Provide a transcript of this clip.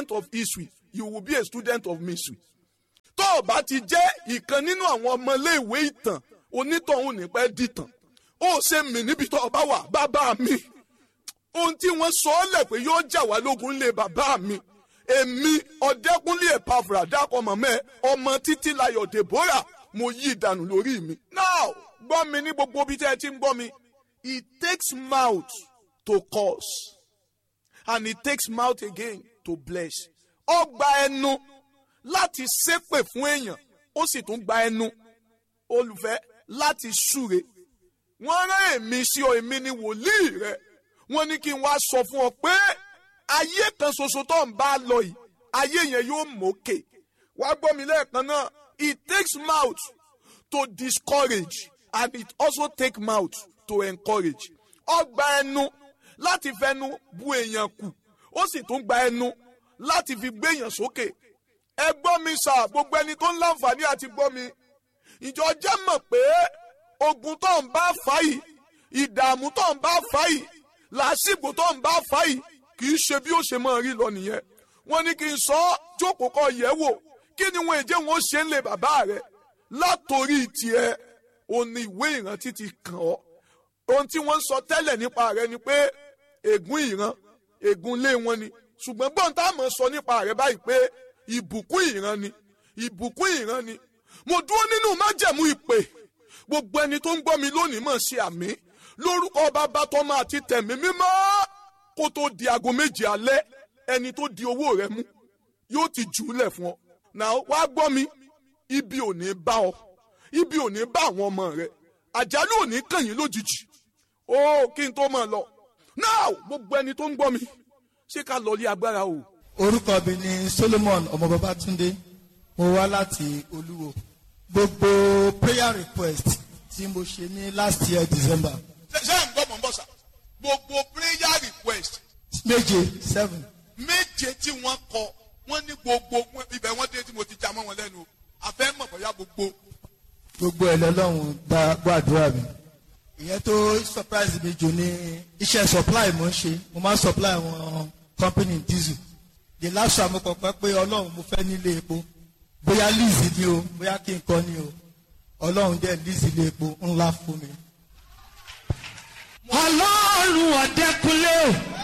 of history you will be a student of mystery tó o bá ti jẹ́ ìkan nínú àwọn ọmọléèwé ìtàn onítọ̀hún nípẹ́ dìtàn ó ṣe mí níbi tó o bá wà bàbá mi ohun tí wọ́n sọ ọ́ lẹ̀ pé yóò jà wá lógun lé bàbá mi èmi ọ̀dẹ́kúnlé ẹ̀pàfùrà dákọ̀ mọ̀mẹ́ ọmọ títí layọ̀ deborah mo yí ìdànù lórí mi. now gbọ́ mi ní gbogbo ibi tẹ́ ẹ ti ń gbọ́ mi it takes mouth to curse and it takes mouth again to bless. ó gba ẹnu láti ṣépè fún èèyàn ó sì tún gba ẹnu olùfẹ́ láti súre. wọ́n rán èmi sí ọ èmi ni wòlíì rẹ wọ́n ní kí n wá sọ fún ọ pé ayé kan ṣoṣo tó ń bá lọ yìí ayé yẹn yóò mókè wá gbọ́ mi lẹ́ẹ̀kan náà it takes mouth to discourage and it also take mouth to encourage ó gba ẹnu láti fẹnu bu èèyàn kù ó sì tún gba ẹnu láti fi gbé èèyàn sókè ẹ gbọ́ mi sà gbogbo ẹni tó ń láǹfààní àti gbọ́ mi ìjọ jẹ́ mọ̀ pé ogun tó ń bá fà yìí ìdààmú tó ń bá fà yìí làásìgbò tó ń bá fà yìí kì í ṣe bí ó ṣe máa rí lọ nìyẹn wọ́n ní kí n sọ ọ́ jókòó kọ yẹ̀ wò kí ni wọn èjé wọn ó ṣe ń lè bàbá rẹ látòrí tiẹ̀ òun ni ìwé ìrántí ti kàn ọ́ ohun tí wọ́n ń sọ tẹ́lẹ̀ nípa rẹ ni pé ègún ìran ègún ilé wọn ni ṣùgbọ́n gbọ́n tá a mọ̀ sọ nípa rẹ báyìí pé ìbùkún ìran ni ìbùkún ìran ni mo dúró nínú májẹ̀mú ìpè gbogbo ẹni tó ń gbọ́ mi lónìí mọ̀ ṣe àmì lórúkọ bàbá tọ́mọ àti tẹ̀mí mímọ́ kó tó di aago méje alẹ́ ẹni tó di owó rẹ mú yóò ti jù ú lẹ̀ fún ọ. náà wá gbọ́ mi ibi ò ní bá ọ ibi ò ní bá àwọn ọmọ rẹ àjálù ò ní kàn yín lójijì ó kí n tó mọ̀ lọ. náà gbogbo ẹni tó ń gbọ́ mi ṣé ká lọ lé agbára o. orúkọ mi ni solomon ọmọ babatunde mo wá láti olúwo gbogbo prayer request tí mo ṣe ní last year december ṣe ṣe ń gbọ́ mọ̀ ń bọ̀ sà gbogbo prayer request méje seven méje tí wọ́n kọ wọ́n ní gbogbo ibẹ̀ wọ́n dé tí mo ti já mọ́ wọn lẹ́nu o àfẹ́ mọ̀ bóyá gbogbo. gbogbo ẹ̀ lọ́lọ́run gba gbàdúrà mi ìyẹn tó surprise mi jù ní iṣẹ́ supply mo ń ṣe mo máa ń supply àwọn company diesel the last time mo kọ̀ pé pé ọlọ́run mo fẹ́ nílé epo bóyá lease ni o bóyá kí n kọ́ ni o ọlọ́run dẹ̀ lease ilé epo ńlá fún mi. ọlọ́run ọ̀dẹ́kunlé